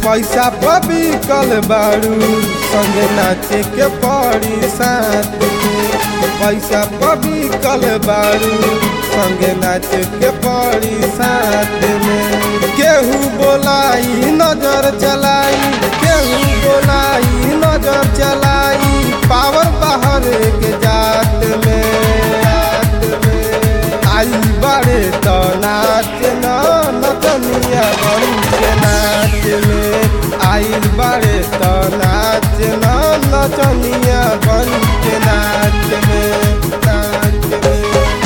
पैसा पबी कल बारू संगे नाचे के पड़ी साथ में पैसा पबी कल बारू संगे नाचे के पड़ी साथ में केहू बोलाई नजर चलाई केहू बोलाई नजर चलाई पावर बाहर के जात में जात में आई बड़े तो नाच न नचनिया बन के नाच में आई बड़े तो नाच न नचनिया बन के नाच में नाच में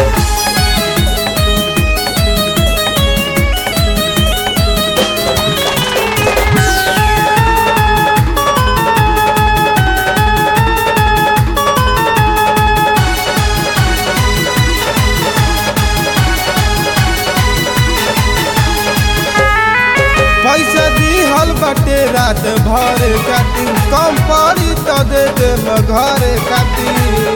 पैसा दिहल बटे रात भर खातिर कम पड़ी तो दे दे घर खातिर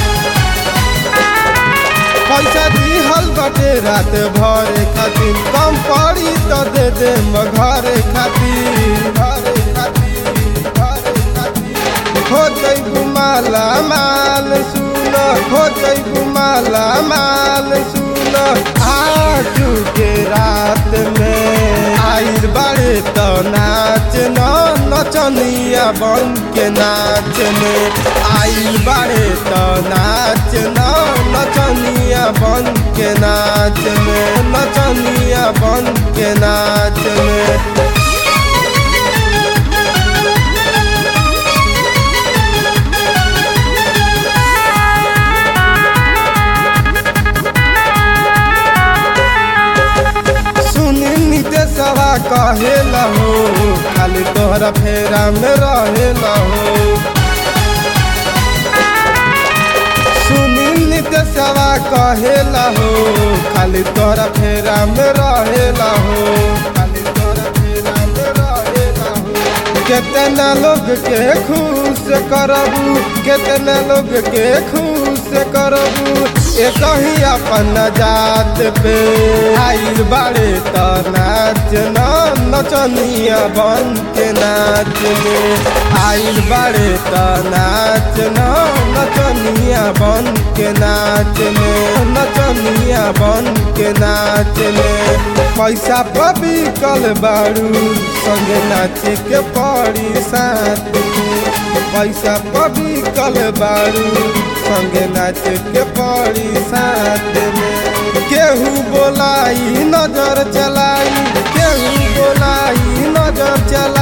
पैसा दिहल बटे रात भर खातिर कम पड़ी तो दे दे घर खातिर घर खातिर घर खातिर हो जई माला माल सुन हो जई माला माल सुन आज के रात में आइल बड़े तो नाच न नचनिया बन के नाच में आइल बड़े तो नाच न नचनिया बन के नाच में नचनिया बन के नाच में सुनी नितेशवा कहेला हो खाली तोहरा फेरा में रहेला हो सुनी नितेशवा कहेला हो खाली तोहरा फेरा में रहेला हो खाली तोहरा फेरा में रहेला हो कितना लोग के खुश करबू कितना लोग के खुश करबू एक ही अपन जात पे आइल बाड़े तो नाच न नचनिया बन के नाच में आइल बाड़े तो नाच न नचनिया बन के नाच में नचनिया बन के नाच में पैसा पबी कल बारू संगे नाचे के पड़ी साथ में पैसा पबी कल बारू संगे नाचे के पड़ी साथ में केहू बोलाई नजर चलाई केहू बोलाई नजर चलाई